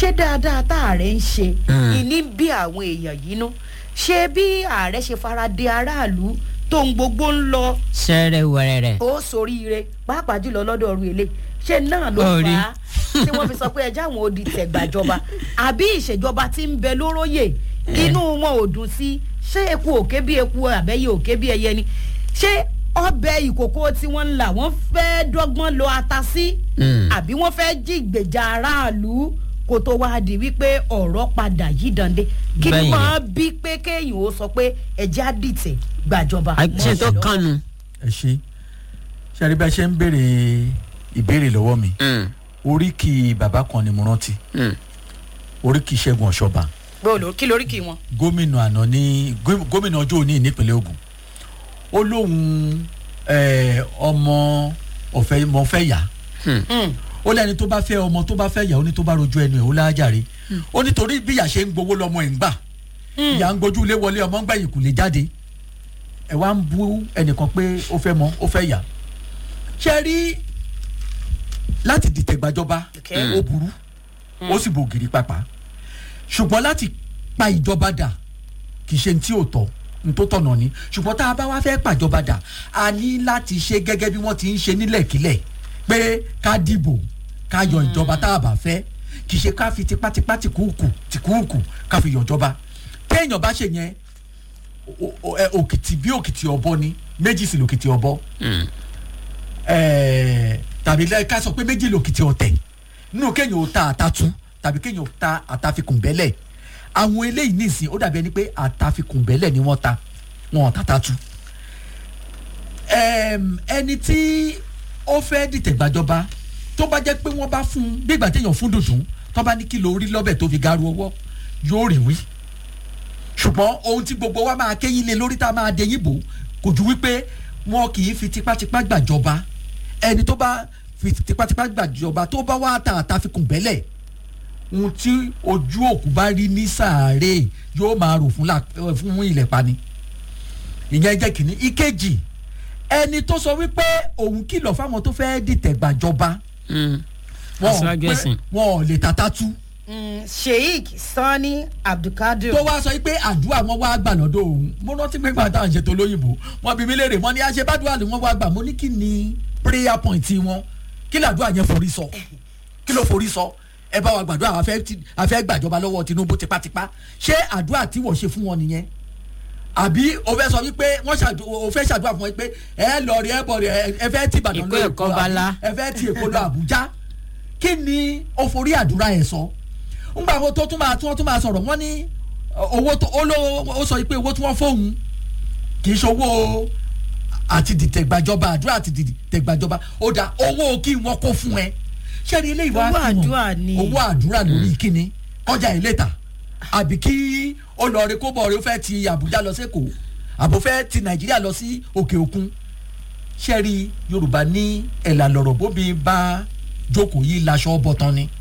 ṣé dáadáa tá ààrẹ ń ṣe Mm. ìní bí àwọn èèyàn yìí nú ṣé bí ààrẹ ṣe fara de aráàlú tó ń gbogbo ń lọ sẹ́rẹ̀ wẹ̀rẹ̀ ó soríire pàápàá jùlọ lọ́dọ̀ ọ̀run èlé ṣé náà ló Ó rí. fà á tí wọ́n fi sọ pé ẹjẹ́ àwọn odi tẹ̀gbàjọba àbí ìṣèjọba tí ń bẹ lóróyè inú wọn ò dùn sí ṣé eku òkè bí eku àbẹ́yẹ òkè bí ẹyẹ ni ṣé ọbẹ̀ ìkòkò tí wọ́n ń là wọ́n fẹ́ dọ́gbọ́n lo ata sí Mm. àbí wọ́n fẹ́ jí ìgbèjà aráàlú kó tó wá di wípé ọ̀rọ̀ padà yí dande kí ni Bẹ́yìn. máa bí pé kéèyàn ó sọ pé ẹjẹ́ á dìtẹ̀ gbàjọba. ṣe tó kànú. ẹ ṣe ṣàrí bá ṣe ń béèrè ìbéèrè lọ́wọ́ mi oríkì bàbá kan ni mo rántí oríkì ṣẹ́gun ọ̀ṣọ́ba gbọ́dọ̀ kí lórí kí wọn. gómìnà àná ní gó- gómìnà ọjọ́ òní nípínlẹ̀ Ògùn ó lóun eh, ọmọ ọ̀fẹ́ mọ̀ fẹ́ yá ó lẹ́ni tó bá fẹ́ ọmọ tó bá fẹ́ yà ó ní tó bá rojú ẹnu ẹ̀ ó lájàre ó nítorí bí ìyá ṣe ń gbowó lọ́mọ ẹ̀ ń gbà ìyá ń gbójú ilé wọlé ọmọ ń gbẹ̀yìn kò lè jáde ẹ̀ wá ń bú ẹnìkan pé ó fẹ́ mọ ó fẹ́ yà ṣe rí láti dìtẹ̀ gbàjọba Okay. ó burú ó sì bògiri pàpà ṣùgbọ́n láti pa ìjọba dà kì í ṣe ní tí ò tọ́ ní tó tọ̀nà ni ṣùgbọ́n tá a bá wá fẹ́ pàjọba dà a ní láti ṣe gẹ́gẹ́ bí wọ́n ti ń ṣe nílẹ̀kílẹ̀ pé ká dìbò ká yọ ìjọba tá a bá fẹ́ kì í ṣe ká fi tipátipá tìkúùkù tìkúùkù ká fi yọ̀jọba téèyàn bá ṣe yẹn o- o- ẹ, òkìtì bí òkìtì ọ̀bọ ni méjì sì lòkìtì ọ̀bọ ẹẹ tàbí lẹ ká sọ pé méjì lòkìtì ọ̀tẹ̀ nínú kéèyàn ò ta àtàtú tàbí kéèyàn ò ta àtàfikùnbẹ́lẹ̀ àwọn eléyìí nìsín ó dàbí ẹni pé àtàfikùnbẹ́lẹ̀ ni wọ́n ta wọn ò tàtàtú. Ẹm, ẹni tí ó fẹ́ dìtẹ̀ gbàjọba tó bá jẹ́ pé wọ́n bá fún un bí ìgbà téèyàn fún dùndún tó bá ní kí lórí lọ́bẹ̀ tó fi garu ọwọ́ yóò rí wí ṣùgbọ́n ohun tí gbogbo wa máa kéyìn lé lórí tá a máa dẹyìn bò kò ju wípé wọn kì í fi tipátipá gbàjọba ẹni tó bá fi tipátipá gbàjọba tó bá wá ta àtàfikùn bẹ́lẹ̀ ohun tí ojú òkú bá rí ní sàárè yóò máa rò fún la- eh, fún ilẹ̀ pani ìyẹn jẹ́ kìíní ìkejì ẹni tó sọ wípé òun kìlọ̀ fáwọn tó fẹ́ dìtẹ̀ gbàjọba wọn ò Aṣíwájú pé- ẹ̀sìn. wọn ò lè tàtàtú sheik sani abdulkadir. tó wá sọ pé àdúrà wọn wá gbà lọ́dọ̀ òun mo rántí pé gbàtà à ń ṣètò olóyìnbó wọn bí mi léèrè wọn ní àṣebádùá ni wọn wá gbà mo ní kí ni prayer point wọn kí làdúrà yẹn forí sọ kí ló forí sọ ẹ bá wa gbàdúrà àfẹ́ tí- àfẹ́ gbàjọba lọ́wọ́ Tinubu tipátipá ṣé àdúrà tí wọ́n ṣe fún wọn nìyẹn àbí o fẹ́ sọ wípé wọ́n ṣàdú o fẹ́ ṣàdúrà fún wọn pé ẹ lọ rí ẹ bọ̀ rí ẹ ẹ fẹ́ ti Ìbàdàn Ìkó lọ ẹ̀kọ́ Èkó, bala. ẹ fẹ́ ti Èkó lọ Àbújá kí ni o forí àdúrà yẹn sọ ńgbà wo tó tún máa tí wọ́n tún máa sọ̀rọ̀ wọ́n ní ọ, owó tó ó ló ó sọ pé owó tí wọ́n fóun kì í ṣe owó àti dìtẹ̀gbàjọba àdúrà àti dìtẹ̀gbàjọba ó dà owó kí wọ́n kó fún ẹ ṣé ni ilé ìwà Owó fi hàn? àdúrà ni. owó àdúrà lórí kíni kọjá ìlétà àbí kí ó lọ rí kó bọ̀ rí ó fẹ́ ti Àbújá lọ sí Èkó àbò fẹ́ ti Nàìjíríà lọ sí òkè òkun ṣé rí Yorùbá ní ẹ̀là lọ̀rọ̀ bóbi bá jókòó yìí laṣọ bọ̀tán ni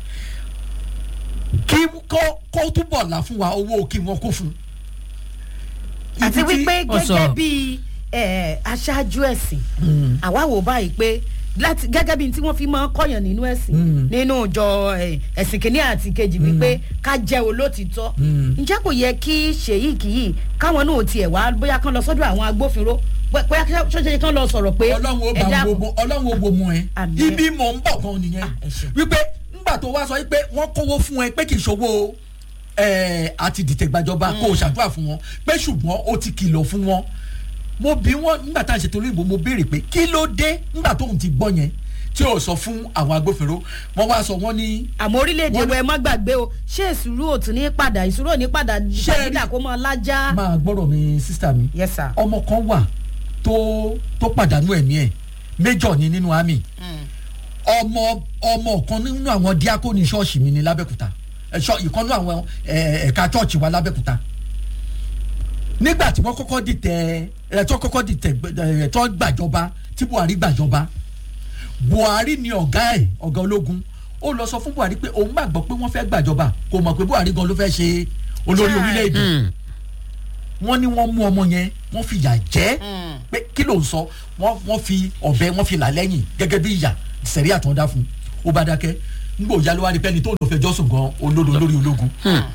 kí kó kó túbọ̀ là fún wa owó kí wọ́n kó fún. àti Ibi tí- wípé ó sọ- gẹ́gẹ́ bí eh, aṣáájú ẹ̀sìn àwa wò báyìí pé láti gẹ́gẹ́ bí tí wọ́n fi máa ń kọ́yàn nínú ẹ̀sìn Mm. nínú ìjọ eh, ẹ̀sìn kìíní àti kejì wípé ká jẹ́ olótìtọ́ Mm. ǹjẹ́ kò yẹ kí ṣèyíkì yìí káwọn náà tiẹ̀ wá bóyá kán lọ sọ́dọ̀ àwọn agbófinró bó- bóyá ṣọ́ṣẹ́ kán lọ sọ̀rọ̀ pé ọlọ́run ó ẹ bá dákun. gbogbo ọlọ́run ó gbogbo ẹ Àmín. ibi mò ń bọ̀ gan nìyẹn Ah, ẹ ṣeun. wípé ńgbà tó wá sọ wípé wọ́n kówó fún ẹ pé kì í ṣòwò ẹ àti dìtẹ̀gbàjọba kó o ṣàdúrà fún wọn pé ṣùgbọ́n o ti kìlọ̀ fún wọn mo bí wọn nígbà tá à ń ṣètò olóyìnbó mo béèrè pé kí ló dé nígbà tóun ti gbọ́ yẹn tí o sọ fún àwọn agbófinró wọ́n wá sọ wọ́n ní àmọ́ orílẹ̀-èdè Wọ́n- wa ẹ má gbàgbé o ṣé ìṣúró òtún ní padà ìṣúró ò ní padà Ṣé ẹ rí- padà kó mọ lájà. máa gbọ́dọ̀ mi sísítà mi yes sir. ọmọ kan wà tó tó pàdánù ẹ̀mí ẹ̀ méjọ̀ ni nínú àmì ọmọ ọmọ kan nínú àwọn díákóni ṣọ́ọ̀ṣì mi ní lábẹ́kúta ẹ̀ṣọ́ ìkànnú àwọn ẹ̀, ẹ̀ka ṣọ́ọ̀ṣì wa lábẹ́kúta nígbà tí wọ́n kọ́kọ́ dìtẹ̀ ẹ̀ tó kọ́kọ́ dìtẹ̀ ẹ̀ tó gbàjọba tí Buhari gbàjọba Buhari ni ọ̀gá ẹ̀ ọ̀gá ológun ó lọ sọ fún Buhari pé òun gbàgbọ́ pé wọ́n fẹ́ gbàjọba kò mọ̀ pé Buhari gan ló fẹ́ ṣe olórí Chai. orílẹ̀-èdè wọ́n ní wọ́n mú ọmọ yẹn wọ́n fi ìyà jẹ pé kí ló ń sọ wọ́n wọ́n fi ọ̀bẹ wọ́n fi là lẹ́yìn gẹ́gẹ́ bí ìyà sẹ̀rí àtúndá fún ó bá dákẹ́ ngbò yálò wá rí pẹ́ni tó lò fẹjọ́ sùn gan olódo lórí ológun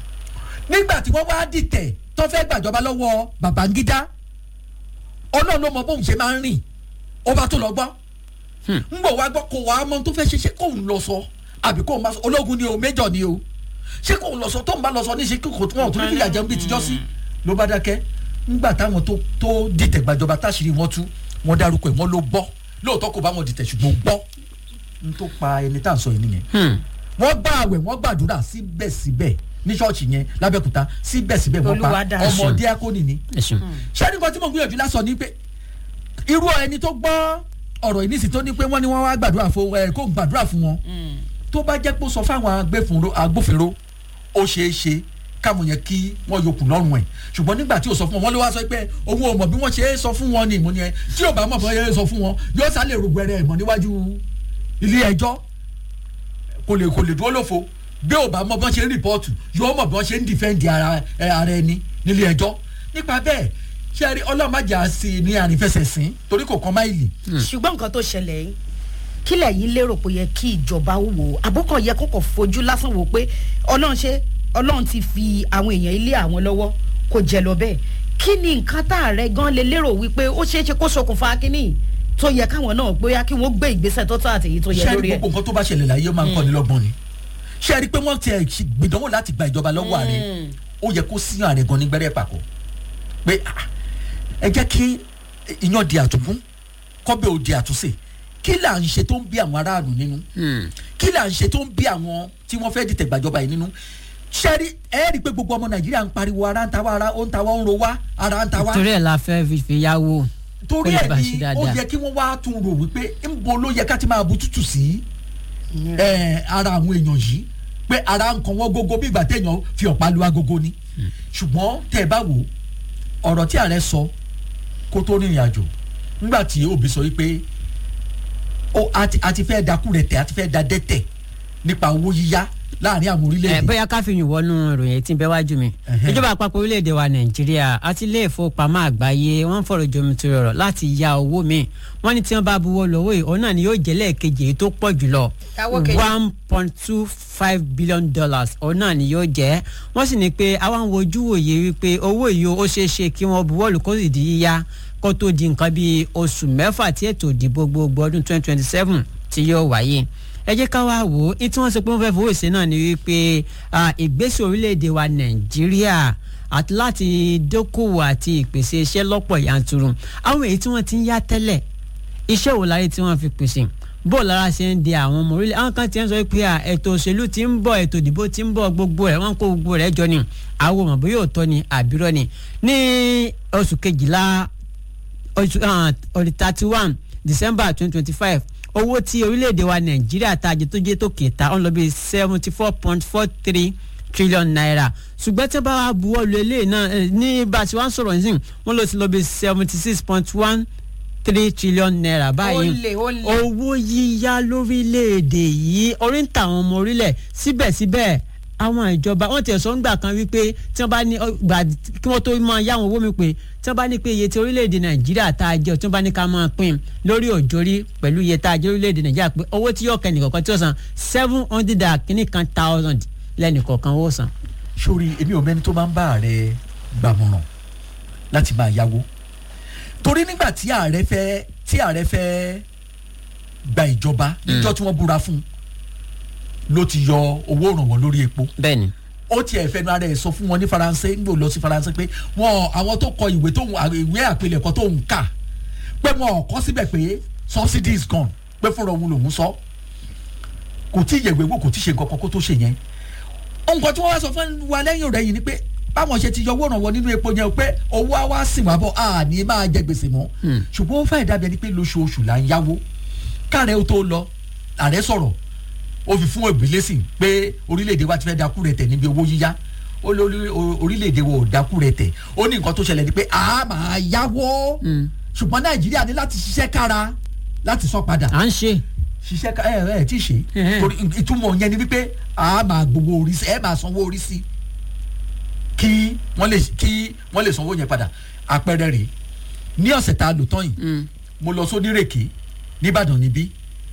nígbà tí wọ́n wá dìtẹ̀ tó fẹ́ gbàjọba lọ́wọ́ Babangida ọlọ́run ló mọ bóun ṣe máa ń rìn ó bá tó lọ gbọ́ ngbò wá gbọ́ kó wàá mọ tó fẹ́ ṣe ṣe kóun lọ sọ àbí kóun máa sọ ológun ni o méjọ ni o ṣé kóun lọ sọ tóun bá lọ sọ ní ṣe kókò tó wọn tó ní fìyà jẹun bí tijọ́ sí ló bá dákẹ́ ngbà táwọn tó tó dìtẹ̀ gbàjọba táṣìírí wọn tú wọn dárúkọ ẹ̀ wọ́n ló gbọ́ lóòótọ́ kò bá wọn dìtẹ̀ ṣùgbọ́n gbọ́ n tó pa ẹni tá à ń sọ yìí nìyẹn wọ́n gbà àwẹ̀ wọ́n gbàdúrà síbẹ̀síbẹ̀ ní ṣọ́ọ̀ṣì yẹn lábẹ́kúta síbẹ̀síbẹ̀ wọ́n pa Olúwa dára. ọmọ díákónì ni ẹ̀sùn ṣé ní nǹkan tí mo gbìyànjú lásán ni pé irú ẹni tó gbọ́ ọ̀rọ̀ ìnísì tó ní pé wọ́n ní wọ́n wá gbàdúrà fún ẹ kó gbàdúrà fún wọn tó bá jẹ́ pé ó sọ fáwọn agbófinró agbófinró ó ṣeé ṣe káwọn yẹn kí wọ́n yòókù lọ́rùn ẹ̀ ṣùgbọ́n nígbà tí ó sọ fún wọn wọ́n ló wá sọ pé owó ọmọ bí wọ́n ṣe é sọ fún wọn ni ìmọ̀ ni ẹ tí ò bá mọ̀ bọ́ yẹn sọ fún wọn yóò sálẹ̀ rògbẹ̀rẹ̀ ìmọ̀ níwájú ilé ẹjọ́ kò lè kò lè dúró lófo bí ò bá mọ bí wọ́n ṣe ń rìpọ́ọ̀tù yóò mọ̀ bí wọ́n ṣe ń dìfẹ́ǹdì ara ẹ, ara ẹni nílé ẹjọ́ nípa bẹ́ẹ̀ ṣé ẹ rí ọlọ́màjà sí i ní àrífẹsẹ̀sìn torí kò kan máìlì ṣùgbọ́n nǹkan tó ṣẹlẹ̀ yìí kí lẹ̀yin lérò pé yẹ kí ìjọba ó wò ó àbúkọ̀ yẹ kókò fojú lásán wò pé ọlọ́run ṣe ọlọ́run ti fi àwọn èèyàn ilé àwọn lọ́wọ́ kò jẹ́ lọ bẹ́ẹ̀ kí ni nǹkan tá a rẹ gan lè lérò wípé ó ṣeé ṣe kó ṣokùnfà kínní tó yẹ káwọn náà bóyá kí wọ́n gbé ìgbésẹ̀ tó tó àti èyí tó yẹ ṣé ẹ rí lórí ẹ̀. gbogbo nǹkan tó bá ṣẹlẹ̀ láyé ó máa ń kọ́ ni lọ́gbọ́n ni ṣé ẹ rí pé wọ́n ti ẹ̀ ṣe gbìdánwò láti gba ìjọba lọ́wọ́ ààrẹ ó yẹ kó sí ààrẹ gan ní gbẹ́rẹ́ pàkó pé ah, ẹ jẹ́ kí iyán di àtúnkún kọ́bẹ̀ ò di àtúnṣe kí là ń ṣe tó ń bí àwọn aráàlú nínú kí là ń ṣe tó ń bí àwọn tí wọ́n fẹ́ dìtẹ̀ gbàjọba yìí nínú ṣẹ́rí ẹ rí i pé gbogbo ọmọ nàìjíríà ń pariwo ara ń ta wá ara ó ń ta wá ó ń ro wá ara ń ta wá torí ẹ̀ la fẹ́ fífi yáwó torí kó lè ẹ bá ṣe ní ó dáadáa. yẹ kí wọ́n wá tún rò wípé ńbo ló yẹ ká ti máa bu tútù sí ẹ, ara àwọn èèyàn yìí pé ara nǹkan wọn gógó bí ìgbà téèyàn fi ọ̀pá lu agogo ni ṣùgbọ́n tẹ́ ẹ bá wò ó, ọ̀rọ̀ tí ààrẹ sọ kó tó rìnrìn àjò nígbà tí òbí sọ wípé ó a ti- a ti fẹ́ dakú rẹ̀ tẹ̀ a ti fẹ́ da dẹ́tẹ̀ nípa owó yíyá láàrin àwọn ẹ orílẹ̀-èdè bóyá ká fi yìn wọnú ìròyìn tí ń bẹ wájú mi Ẹhẹ́. ìjọba àpapọ̀ orílẹ̀-èdè wa nàìjíríà àti ilé ìfowópamọ́ àgbáyé wọ́n ń fọ̀rọ̀ jomitoro ọ̀rọ̀ láti ya owó mi wọ́n ní tí wọ́n bá buwọ́ lọ́wọ́ yìí òun náà ni yóò jẹ́ lẹ́ẹ̀kejì èyí tó pọ̀ jùlọ Owó kejì. one point two five billion dollars òun náà ni yóò jẹ́ wọ́n sì ní pé àwọn wojú wòye wípé owó yìí ó ṣeé ṣe kí wọ́n buwọ́ lù kó sì di yíyá kó tó di nǹkan bíi oṣù mẹ́fà tí ètò ìdìbò gbogbo ọdún twenty twenty seven tí yóò wáyé ẹ jẹ́ ká wá wò ó ní tí wọ́n sọ pé wọ́n fẹ́ fowó ṣe náà ni wípé ah, ìgbésẹ̀ orílẹ̀-èdè wa nàìjíríà àti láti dókòwò àti ìpèsè iṣẹ́ lọ́pọ̀ yanturu àwọn èyí tí wọ́n ti ń yá tẹ́lẹ̀ iṣẹ́ wò láyé tí wọ́n fi pèsè bó lára ṣe ń di àwọn ọmọ orílẹ̀ àwọn kan ti ń sọ pé à, ètò òṣèlú ti ń bọ̀ ètò ìdìbò ti ń bọ̀ gbogbo ẹ̀ wọ́n kó gbogbo rẹ̀ jọ ni àwọn ọmọ bóyá òótọ́ ni àbírọ́ ni ní oṣù kejìlá oṣù ọ̀rẹ́ thirty one december twenty twenty five owó tí orílẹ̀-èdè wa nàìjíríà ta jẹ tó jẹ́ tó kẹta ọ̀n lọ bí seventy four point four three trillion naira ṣùgbọ́n tí wọ́n bá wá buwọ́ lu eléyìí náà eh, ní bá a ti wá ń sọ̀rọ̀ nísìnyí wọ́n lọ sí lọ bí seventy six point one three trillion naira báyìí Ó lè, ó lè. owó yíyá lórílẹ̀‐èdè yìí orí ń ta àwọn ọmọ orílẹ̀ síbẹ̀síbẹ̀ àwọn ìjọba wọn tiẹ̀ sọ ń gbà kan wípé tí wọ́n bá ní ọ, gbà kí wọ́n tó máa yá àwọn owó mi pé tí wọ́n bá ní pé iye tí orílẹ̀‐èdè nàìjíríà tá a jẹ tí wọ́n bá ní ká máa pín lórí òjòrí pẹ̀lú iye tá a jẹ orílẹ̀‐èdè nàìjíríà pé owó tí yóò kẹ́ nìkọ̀ọ̀kan tí ó san seven hundred and kìíní kan thousand lẹ́nìkọ̀ọ̀kan ó san. sórí èmi ò mẹ́ni tó máa ń bá ààrẹ gbàmọ̀ràn láti máa yáwó torí nígbà tí ààrẹ fẹ́ tí ààrẹ fẹ́ gba ìjọba níjọ́ tí wọ́n búra fún un ló ti yọ owó ìrànwọ́ lórí epo bẹ́ẹ̀ni ó tiẹ̀ fẹnu ara ẹ̀ sọ fún wọn ní faransé nígbà ó lọ sí faransé pé wọn àwọn tó kọ ìwé tó ń ìwé àpilẹ̀kọ tó ń kà pé wọn ò kọ síbẹ̀ pé subsidy is gone pé fúnra òun lòún sọ kò tí ì yẹ̀wé wò kò tí ì ṣe nǹkan kan kó tó ṣe yẹn nǹkan tí wọ́n wá sọ fún wa lẹ́yìn rẹ̀ yìí ni pé báwọn ṣe ti yọ owó ìrànwọ́ nínú epo yẹn o pé owó á wá sìn wá bọ̀ a ní máa jẹ gbèsè mọ́ ṣùgbọ́n ó fàyè dàbí ẹni pé lóṣooṣù là ń yáwó káàrẹ́ ó tó lọ ààrẹ sọ̀rọ̀ ó fi fún òbí lẹ́sìn pé orílẹ̀-èdè wa ti fẹ́ dakú rẹ̀ tẹ̀ níbi owó yíyá ó lórí orílẹ̀-èdè wa ò dakú rẹ̀ tẹ̀ ó ní nǹkan tó ṣẹlẹ̀ ni pé a máa yáwó ṣùgbọ́n nàìjíríà ní láti ṣiṣẹ́ kára láti san padà à ń ṣe ṣiṣẹ́ ká ẹ ẹ tí ì ṣe Ẹhẹ́. torí ìtumọ̀ yẹn ni wípé a máa gbowó orí sí ẹ máa sanwó orí sí kí wọ́n lè kí wọ́n lè sanwó yẹn padà àpẹẹrẹ rèé ní ọ̀sẹ̀ tá a lò tán yìí mo lọ sódìrèké nìbàdàn níbí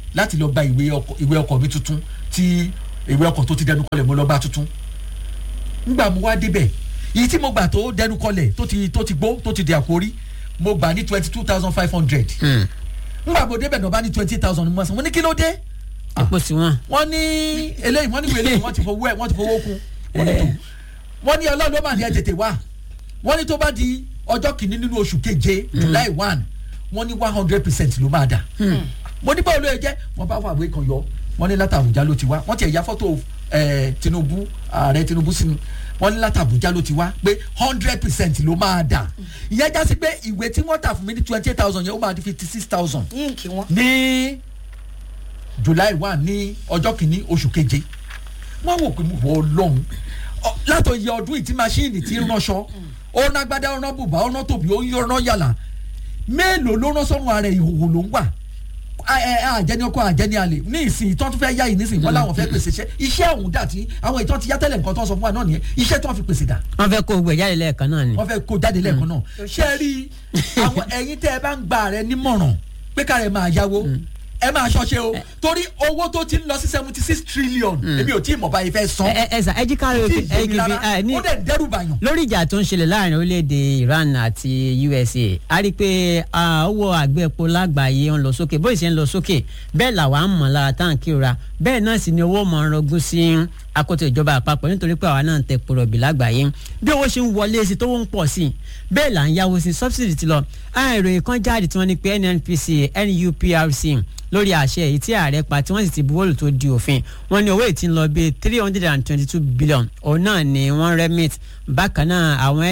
láti lọ gba ìwé ọkọ̀ ìwé ọkọ̀ mi tuntun tí ìwé ọkọ̀ tó ti dẹnu kọlẹ̀ mo lọ bá tuntun ngbà mo wá débẹ̀ èyí tí mo gbà tó dẹnu kọlẹ̀ tó ti tó ti gbó tó ti di àkórí mo gbà ní twenty two thousand five hundred ngbà mo débẹ̀ náà bá ní twenty thousand mo sọ mo ní kí ló dé epo sí wọn. wọ́n ní eléyìí wọ́n ní wọ́n eléyìí wọ́n ti fowó ẹ̀ wọ́n ti fowó kún wọ́n ní tó wọ́n ní ọlọ́run ló mà ní ẹ tètè wá wọ́n ní tó bá di ọjọ́ kìíní nínú oṣù keje july one wọ́n ní one hundred percent ló máa dà mo ní báwo ló yẹ jẹ́ wọ́n bá wà wé kan yọ wọ́n ní láti àbújá ló ti wá wọ́n ti ẹ̀ ya fọ́tò ẹ̀ tinubu ààrẹ tinubu sínú wọ́n ní láti àbújá ló ti wá pé hundred percent ló máa dà ìyẹn já sí pé ìwé tí wọ́n tà fún mi ní twenty eight thousand yẹn ó máa di fifty six thousand yín kí wọ́n. ní july one ní ọjọ́ kìíní oṣù keje wọ́n wò pé mo wọ ọlọ́run Ọ- látọ̀ iye ọdún yìí tí maṣíìnì ti ń ránṣọ ó rán agbádá ó rán bùbá ó rán tòbí ó ń rán yàlà mélòó ló rán sọ́run ara ẹ̀ ìhòòhò ló ń wà A- ẹ- ẹ, àjẹni ọkọ àjẹni àlè ní ìsìn ìtọ́ tó fẹ́ yá yìí nísìnyí wọ́n láwọn fẹ́ pèsè iṣẹ́ iṣẹ́ ọ̀hún dà tí àwọn ìtọ́ ti yá tẹ́lẹ̀ nǹkan tó ń sọ fún wa náà nìyẹn iṣẹ́ tó ń fi pèsè dà wọ́n fẹ́ kó gbẹ̀ jáde lẹ́ẹ̀kan náà ni. wọ́n fẹ́ kó jáde lẹ́ẹ̀kan náà ṣé ẹ rí àwọn ẹ̀yin tẹ́ ẹ bá ń gba rẹ nímọ̀ràn pé ká rẹ máa yáwó ẹ máa ṣọṣẹ́ o torí owó tó ti ń lọ sí seventy six trillion èmi ò tí ì mọ̀ báyìí fẹ́ san ẹ ẹ sà ẹ jí ká tí ẹ ì yé mi kìí rárá ẹ ní ó dẹ̀ ń dẹ́rù bàyàn. lórí ìjà tó ń ṣẹlẹ̀ láàrin orílẹ̀-èdè Iran àti USA a rí i pé ah, owó àgbẹ̀ epo lágbàáyé ń lọ sókè bóyá ṣe ń lọ sókè bẹ́ẹ̀ làwa ń mọ̀ lára táǹkì ra bẹ́ẹ̀ náà sì ni owó mọ̀ ń rọgún sí akoto ìjọba àpapọ̀ nítorí pé àwa náà ń tẹ pòrọ̀bì lágbàáyé bí owó ṣe ń wọlé sí tówó ń pọ̀ sí i bẹ́ẹ̀ là ń yáwó sí subsidy ti lọ àwọn ìròyìn kan jáde tí wọ́n ní pé NNPC NUPRC lórí àṣẹ èyí tí ààrẹ pa tí wọ́n sì ti buwọ́lù tó di òfin wọ́n ní owó èyí tí ń lọ bíi three hundred and twenty-two billion òun náà ni wọ́n remit bákan náà àwọn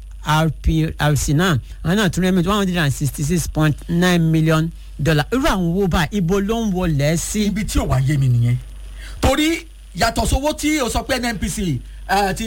NURPRC náà àwọn náà tún remit one hundred and sixty-six point nine million dollar irú àwọn owó bá ibo ló ń wọlé sí. ibi tí ò wá yé mi nìyẹn torí yàtọ̀ sówó tí o sọ pé nnpc àti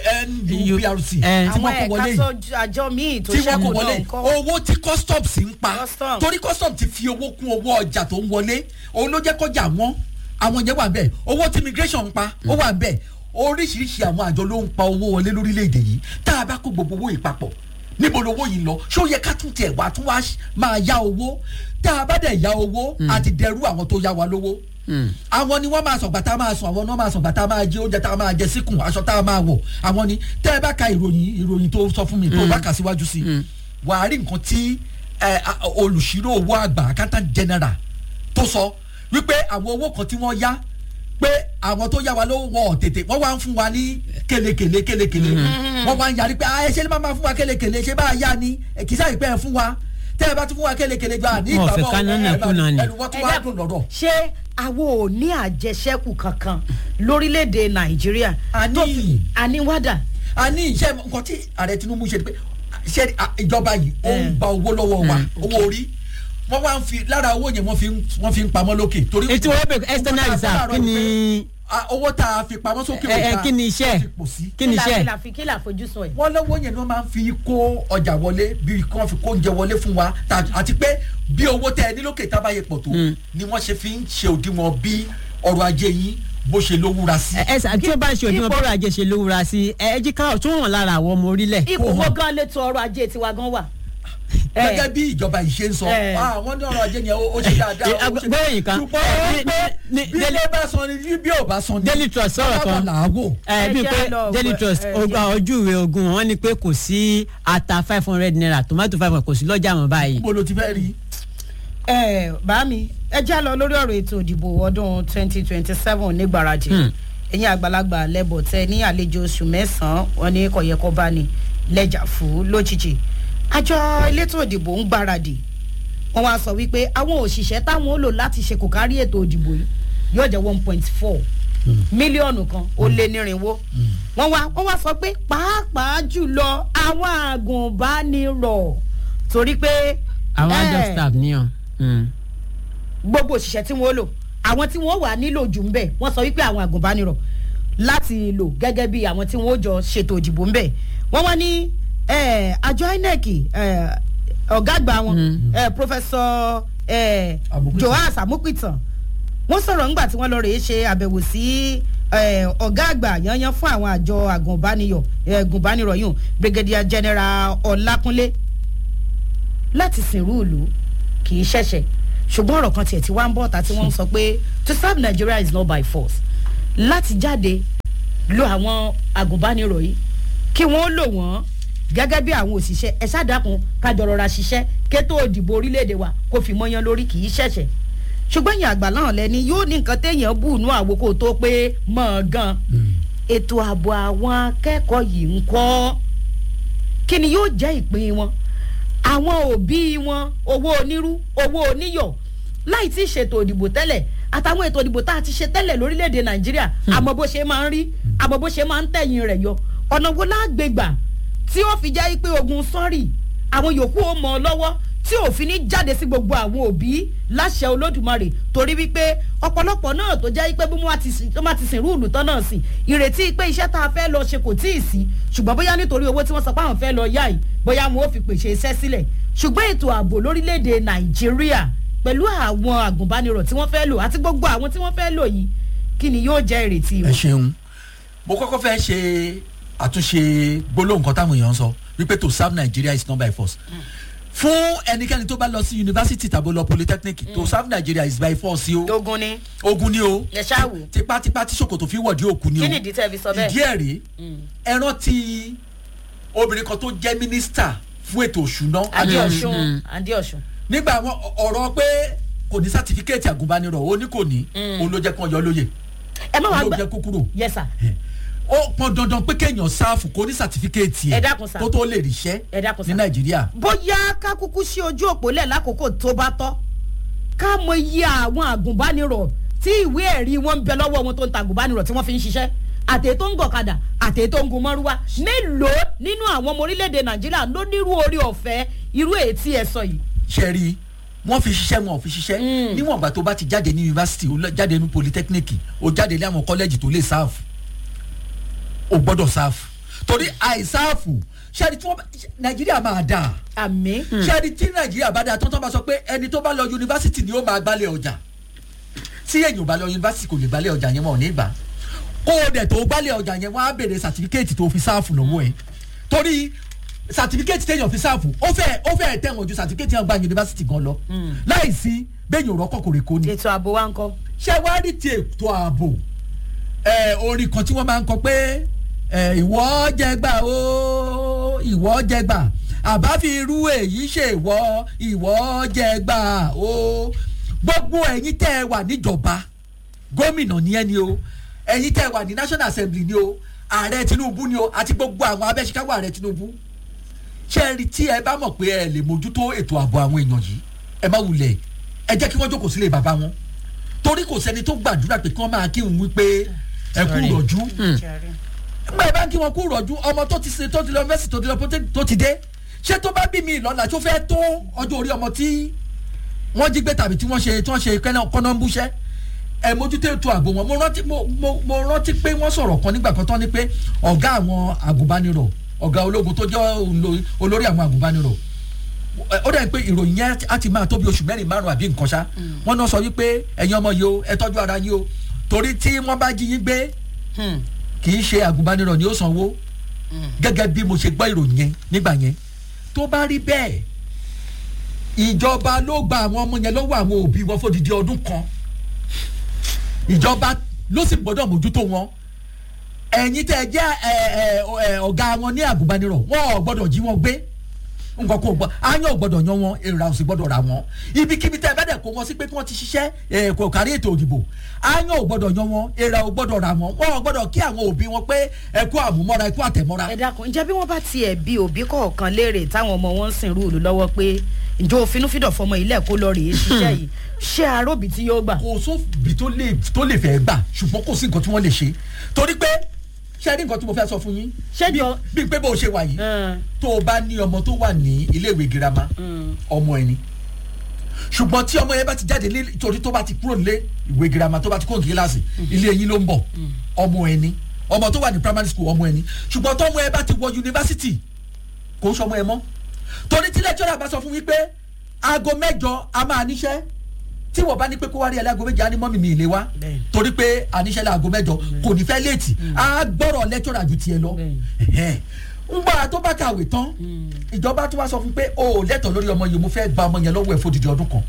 nuprc Eh, tí àwọn wọ́n kó wọlé ẹ̀ka yìí tó àjọ míì tó tí wọ́n ṣẹ́kù kó wọlé náà yìí kọ́. owó tí customs ń pa Custom. torí customs ti fi owó kún owó ọjà tó ń wọlé òun ló jẹ́ kọjá wọn àwọn yẹn wà bẹ́ẹ̀ owó tí immigration ń pa ó wà bẹ́ẹ̀ oríṣiríṣi àwọn àjọ ló ń pa owó wọlé lórílẹ̀‐èdè yìí tá a bá kó gbogbo owó yìí papọ̀ níbo lowó yìí lọ ṣó yẹ ká tún tiẹ̀ wá tún wá ṣ- máa yá owó tá a bá dẹ̀ yá owó àti dẹrú àwọn tó yá wa lówó àwọn ni wọ́n máa sọ̀gbà tá a máa sùn àwọn ni wọ́n máa sọ̀gbà tá a máa jẹ oúnjẹ tá a máa jẹ síkùn aṣọ tá a máa wọ̀ àwọn ni tẹ́ ẹ bá ka ìròyìn ìròyìn tó sọ fún mi tó bá kà síwájú sí i wà á rí nǹkan tí ẹ, a- olùṣírò owó àgbà accountant general tó sọ wípé àwọn owó kan tí wọ́n yá pé àwọn tó yá wa lówó wọn ò tètè wọ́n wá ń fún wa ní kélekèlé kélekèlé wọ́n wá ń yarí pé ẹ ṣe ni máa ma fún wa kélekèlé ṣe bá a yá ni ẹ kì í sáyé pé ẹ fún wa tẹ́ ẹ bá tún fún wa kélekèlé gbà ní Wọn ò ìgbà fẹ́ bọ́ ká nánà kú náà ni. ẹnu wọ́n tún wá dùn lọ́dọ̀. ṣé àwọn ò ní àjẹsẹ́kù kankan lórílẹ̀‐èdè nàìjíríà A ní. tó fi- àníwádà a ní iṣẹ́ nǹkan tí ààrẹ tinubu ṣe ni pé ṣe à, ìjọba yìí ó ń gba owó lọ́wọ́ wa owó orí wọ́n wá ń fi lára owó yẹn wọ́n fi ń wọ́n fi ń pamọ́ lókè torí ètò owó bẹ̀rẹ̀ external reserve kí ni Ah, owó tá a fi pamọ́ sókè ẹ ẹ òkà kí ni iṣẹ́ ti pò sí. kí ni iṣẹ́ kí la fi kí la fojúsùn ẹ̀. wọ́n lọ́wọ́ yẹn ni wọ́n máa ń fi kó ọjà wọlé bí kí wọ́n fi kó oúnjẹ wọlé fún wa ta- àti pé bí owó tẹ ẹ ní lókè tábàyè pọ̀ tó ni wọ́n ṣe fi ń ṣe òdiwọ̀n bí ọrọ̀ ajé yín bó ṣe lówúra sí. ẹ ẹ sà tí ó bá ṣe òdiwọ̀n bọ́rọ̀ ajé ṣe lówúra sí ẹ ẹ jí ká tún wọn lára àwọn ọmọ orílẹ̀. ipò Kò wo hàn. gan létò ọrọ̀ ajé tiwa gan wà. gẹ́gẹ́ bí ìjọba yìí ṣe ń sọ Eh. ah, wọ́n ní ọrọ̀ ajé yẹn ó ó ṣe dáadáa. Eh, ó ṣe- gbọ́dọ̀ yìí kan. ṣùgbọ́n Eh, ó ní- pé ní- bí Daily- ilé bá sọ ni bí bí ò bá sọ ni. Daily Trust sọ̀rọ̀ kan. bábà làágò. ẹ bí Ẹ pé jẹ́ lọ daily gbọ́- trust ẹ ọgbà jẹ́. ojú ìwé ogun wọn ní pé kò sí ata five hundred naira tomato five hundred kò sí lọ́jà mọ́ báyìí. mo lo ti fẹ́ rí. ẹ bá mi ẹ já lọ lórí ọ̀rọ̀ ètò ìdìbò ọdún twenty twenty seven nígbàrajì Hmm. ẹ̀yin àgbàlagbà lẹ́bọ̀ tẹ ní àlejò oṣù mẹ́sàn-án wọn ní kọ̀yẹ́kọ́ bá ní lẹ́jà fún lójijì àjọ elétò ìdìbò ń gbáradì wọn wá sọ wípé àwọn òṣìṣẹ́ táwọn ó lò láti ṣe kò kárí ètò ìdìbò yìí yóò jẹ́ one point four mílíọ̀nù kan ó lé nírínwó wọ́n wá wọ́n wá sọ pé pàápàá jùlọ àwọn àgùnbánirọ̀ torí pé àwọn eh, adult staff níyàn. Mm. gbogbo òṣìṣẹ́ tí wọ́n lò àwọn tí wọ́n wà nílò jù ń bẹ̀ wọ́n sọ wípé àwọn àgùnbánirọ̀ láti lò gẹ́gẹ́ bí àwọn tí wọ́n jọ ṣètò ìdìbò ń bẹ̀ wọ́n wá ní eh, àjọ inec eh, ọ̀gá àgbà wọn eh, professor eh, Amupitan. joas amupitan wọ́n sọ̀rọ̀ ńgbà tí wọ́n lọ rèé ṣe àbẹ̀wò sí eh, ọ̀gá àgbà yanyan fún àwọn àjọ àgùnbánirọ̀ eh, àgùnbánirọ̀ yìí brigadier general ọlákúnlé láti sìnrú ìlú kì í ṣẹ̀ṣẹ̀ ṣùgbọ́n ọ̀rọ̀ kan tiẹ̀ tí wá ń bọ̀ ta tí wọ́n ń sọ pé to serve Nigeria is not by force láti jáde lo àwọn agùnbánirọ̀ yìí kí wọ́n lò wọ́n gẹ́gẹ́ bí àwọn òṣìṣẹ́ ẹ ṣàdákun kájọ rọra ṣiṣẹ́ kétó òdìbò orílẹ̀-èdè wa kó fi mọ́yán lórí kì í ṣẹ̀ṣẹ̀ ṣùgbọ́n ìyẹn àgbà náà lẹ́ni yóò ní nǹkan téèyàn bù nú àwòkọ́ tó pé mọ̀ ọ́n gan ètò ààbò àwọn akẹ́kọ̀ọ́ yìí ń kọ́ kí ni yóò jẹ́ ìpín wọn àwọn òbí wọn owó onírú owó oníyọ̀ láì tí ì ṣètò òdìbò tẹ́lẹ̀ àtàwọn ètò òdìbò tá a ti ṣe tẹ́lẹ̀ lórílẹ̀‐èdè nàìjíríà àmọ́ bó ṣe máa ń rí àmọ́ bó ṣe máa ń tẹ̀yìn rẹ̀ yọ ọ̀nà wo lágbègbà tí ó fi jẹ́ pé ogun sọ́ọ̀rì àwọn yòókù ó mọ̀ ọ́ lọ́wọ́ tí òfin ní jáde sí gbogbo àwọn òbí láṣẹ olódùmarè torí wípé ọ̀pọ̀lọpọ̀ náà tó jẹ́ pé bí wọ́n bá ti sìn rúùlù tán náà sí ìrètí pé iṣẹ́ tá a fẹ́ lọ ṣe kò tíì sí ṣùgbọ́n bóyá nítorí owó tí wọ́n sọ pé àwọn fẹ́ lọ yá yìí bóyá wọn ò fi pèsè iṣẹ́ sílẹ̀ ṣùgbọ́n ètò ààbò lórílẹ̀‐èdè nàìjíríà pẹ̀lú àwọn àgùnbánirọ̀ tí wọ́n fẹ́ lò àti gbogbo àwọn tí wọ́n fẹ́ lò yìí kí ni yóò jẹ́ ìrètí ẹ wọn. ṣeun mo kọ́kọ́ fẹ́ ṣe àtúnṣe gbólóhùn kan táwọn èèyàn sọ wípé to serve Nigeria is not by force fún ẹnikẹ́ni tó bá lọ sí yunifásitì tàbí lọ polytechnic to serve Nigeria is by force o ogun ni ogun ni o ẹ ṣáà wò tipátipá tí ṣòkòtò fi wọ̀dí òkú ni o kí nìdí tẹ́ fi sọ bẹ́ẹ̀. ìdí ẹ̀ rí ẹ rántí obìnrin kan tó jẹ́ mínísítà fún ètò òṣùná adéọ̀sùn adéọ̀sùn nígbà àwọn ọ̀rọ̀ pé kò ní sátífíkẹ́ẹ̀tì àgùnbánirọ̀ ó ní kò ní òun ló jẹ́ kí wọ́n yọ lóye ẹ má wàá òun ló gbà jẹ́ kó kúrò yes sir ó pọn dandan pé kéèyàn sáàfù kó ní sátífíkẹ́ẹ̀tì Ẹ dákun sà. kó tó lè ríṣẹ́ Ẹ dákun sà. ní nàìjíríà bóyá ká kúkú sí ojú òpó lẹ̀ lákòókò tó bá tọ́ ká mọ iye àwọn àgùnbánirọ̀ tí ìwé ẹ̀rí wọn ń bẹ lọ́wọ́ wọn tó ń ta àgùnbánirọ̀ tí wọ́n fi ń ṣiṣẹ́ àtẹ̀ tó ń gọ̀kadà àtẹ̀ tó ń gun mọ́rúwá mélòó nínú àwọn ọmọ orílẹ̀-èdè nàìjíríà ló nírú orí ọ̀fẹ́ irú èyí tí ẹ sọ yìí. ṣe rí i wọ́n fi ṣiṣẹ́ wọn ò fi ṣiṣẹ́ níwọ̀n ìgbà tó bá ti jáde ní yunifásitì ó lọ- jáde ní polytechnic ó jáde ní àwọn kọ́lẹ́jì tó lè sáàfù ó gbọ́dọ̀ sáàfù torí àìsáàfù ṣe rí tí wọ́n bá nàìjíríà máa dáa àmì ṣẹ́ni tí nàìjíríà bá dáa tán tán bá sọ pé ẹni tó bá lọ yunifásitì ni ó máa gbálẹ̀ ọjà tí èyàn ò bá lọ yunifásitì kò lè gbálẹ̀ ọjà yẹn wọn ò ní gbà kó o dẹ̀ tó gbálẹ̀ ọjà yẹn wọ́n á béèrè sàtífíkẹ́ẹ̀tì tó fi sáàfù lọ́wọ́ ẹ̀ torí sàtífíkẹ́ẹ̀tì téèyàn fi sáàfù ó fẹ́ ó fẹ́ tẹ̀wọ̀n ju sàtífíkẹ́ẹ̀tì yẹn gba yunifásitì gan lọ láìsí bẹ́ẹ̀yìn òrọ́kọ̀ kò rè kó ni ètò ààbò wa ń kọ́. ṣé wàá rí ti ètò ààbò ẹ orin kan tí wọ́n máa ń kọ pé ẹ ìwọ jẹgbà o ìwọ jẹgbà àbá fi irú èyí ṣe ìwọ ìwọ jẹgbà o gbogbo ẹ̀yin tẹ́ ẹ wà níjọba gómìnà ni ẹni o ẹ̀yin tẹ́ ẹ wà ní national assembly ni o ààrẹ tinubu ni o àti gbogbo àwọn abẹ́síkáwọ́ ààrẹ tinubu ṣé ẹ rí tí ẹ bá mọ̀ pé ẹ lè mójútó ètò ààbò àwọn èèyàn yìí ẹ má wulẹ̀ ẹ jẹ́ kí wọ́n jókòó sílé bàbá wọn torí kò sẹ́ni tó gbàdúrà pé kí wọ́n máa kí òun wípé ẹ kú rọ̀jú nígbà yẹn bá ń kí wọn kú rọ̀jú ọmọ tó ti ṣe tó ti lọ mẹ́sì tó ti lọ póté- tó ti dé ṣé tó bá bí mi ìlọ́la tó fẹ́ tó ọjọ́ orí ọmọ tí wọ́n jí gbé tàbí tí wọ́n ṣe tí wọ́n ṣe kẹ́nà kọ́nọ́mbúṣẹ́ ẹ mójútó ètò ààbò wọn mo rántí mo mo mo rántí pé wọ́n sọ̀rọ̀ kan nígbà kan tán ni pé ọ̀gá àwọn àgùnbánirọ̀ ọ̀gá ológun tó jẹ́ olo- olórí àwọn àgùnbánirọ̀ ẹ- ó dẹ̀ pé ìròyìn yẹn á ti máa tó bí oṣù mẹ́rin márùn àbí nǹkan ṣá wọ́n náà sọ wípé ẹ̀yin ọmọ yìí o ẹ tọ́jú ara yín o torí tí wọ́n bá jí yín gbé kì í ṣe àgùnbánirọ̀ ni ó sanwó gẹ́gẹ́ bí mo ṣe gbọ́ ìròyìn yẹn nígbà yẹn tó bá rí bẹ́ẹ̀ ìjọba ló gba àwọn ọmọ yẹn lọ́wọ́ àwọn òbí wọn fódìdí ọdún kan ìjọba ló sì gbọ́dọ̀ mójútó wọn ẹ̀yin tẹ́ ẹ jẹ́ ẹ, ẹ, ẹ, ọ̀gá wọn ní àgùnbánirọ̀ wọn ò gbọ́dọ̀ jí wọn gbé nǹkan kò gbọ́ àyàn ò gbọ́dọ̀ yan wọn èrò àwọn sì gbọ́dọ̀ ra wọn ibikíbi tẹ́ ẹ bá dẹ̀ kó wọn sí pé kí wọ́n ti ṣiṣẹ́ ẹ, kò kárí ètò òdìbò àyàn ò gbọ́dọ̀ yan wọn èrò ò gbọ́dọ̀ ra wọn wọn ò gbọ́dọ̀ kí àwọn òbí wọn pé ẹ kú àmúmọ́ra ẹ kú àtẹ̀mọ́ra ẹ dákun ǹjẹ́ bí wọ́n bá tiẹ̀ bí òbí kọ̀ọ̀kan léèrè táwọn ọmọ wọn ń sìn rúùlù lọ́wọ́ pé ǹjẹ́ òfinúfídọ̀ fọmọ ilé kó lọ rèé ṣiṣẹ́ yìí ṣé aróbì tí yóò gbà. kò sóbi tó lè tó lè fẹ́ gbà ṣùgbọ́n kò sí nǹkan tí wọ́n lè ṣe torí pé ṣé ẹ ní nǹkan tí mo fẹ́ sọ fún yín Ṣé Bí- jọ- bí pé bó o ṣe wà yìí Ẹn, tó o bá ní ọmọ tó wà ní iléèwé girama mm. ọmọ ẹni ṣùgbọ́n tí ọmọ yẹn bá ti jáde ní torí tó bá ti kúrò nílé ìwé girama tó bá ti kúrò ní kíláàsì ilé yín ló ń bọ̀ ọmọ ẹni ọmọ tó wà ní primary school ọmọ ẹni ṣùgbọ́n tó ọmọ ẹ bá ti wọ yunifásitì kò ń sọmọ ẹ mọ́ torí tí lẹ́jọ́rà bá sọ fún wípé aago mẹ́jọ a máa níṣẹ́ tí wọ́n bá ní pé kó wá rí ẹlẹ́go méje á ní mọ́mì mi ìlé wa Bẹ́ẹ̀ni. torí pé àníṣẹ́ láago mẹ́jọ kò ní fẹ́ léètì á gbọ́rọ̀ lẹ́jọ́rà ju tiẹ̀ lọ Bẹ́ẹ̀ni. ngbà tó bá kàwé tán ìjọba tó wá sọ fún pé o ò lẹ́tọ̀ọ́ lórí ọmọ yìí mo fẹ́ gba ọmọ yẹn lọ́wọ́ ẹ̀ fódìdí ọdún kan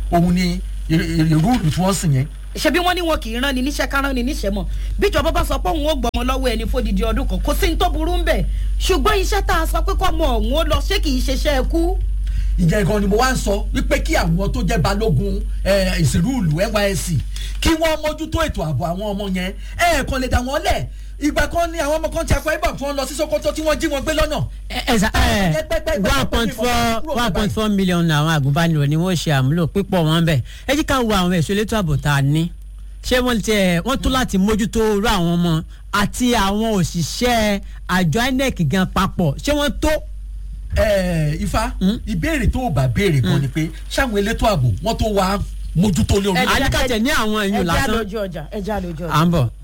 òun ni ìrúùlù tí wọ́n sìn yẹn ṣebí wọn ní wọn kì í rán ni níṣẹ́ ká rán ni níṣẹ́ mọ̀ bíjọba bá sọ pé òun ó gbọmọ lọ́wọ́ ẹni fódìdí ọdún kan kò sí ní tó burú ń bẹ̀ ṣùgbọ́n iṣẹ́ tá a sọ pé kọ́mọ òun ó lọ ṣé kì í ṣeṣẹ́ ẹkú. ìjẹ́ gan ni mo wá ń sọ wípé kí àwọn tó jẹ́ balógun ìsìnrúùlù nysc kí wọ́n mójútó ètò ààbò àwọn ọmọ yẹn ẹ̀ẹ̀kan lè dà wọ́n lẹ̀ ìgbà kan ní àwọn ọmọ kan ti akọ ibà tí wọ́n lọ sí sokoto tí wọ́n jí wọn gbé lọ́nà. ẹ ẹ sa ẹ one point four one point four million àwọn àgùnbánirọ̀ ni wọ́n ṣe àmúlò pípọ̀ wọn bẹ̀ ẹ jí ká wo àwọn ẹ̀ṣọ́ elétò ààbò tá a ní ṣé wọ́n ti ẹ̀ wọ́n tó láti mójútó irú àwọn ọmọ àti àwọn òṣìṣẹ́ àjọ inec gan papọ̀ ṣé wọ́n tó. ẹ ifá ìbéèrè tó o bá béèrè kan ni pé ṣáwọn elétò ààbò wọ́n tó wá mójútó lé orí. àdìkàtẹ̀ ní àwọn èèyàn lásán ẹja lójú ọjà ẹja lójú ọjà. à ń bọ̀.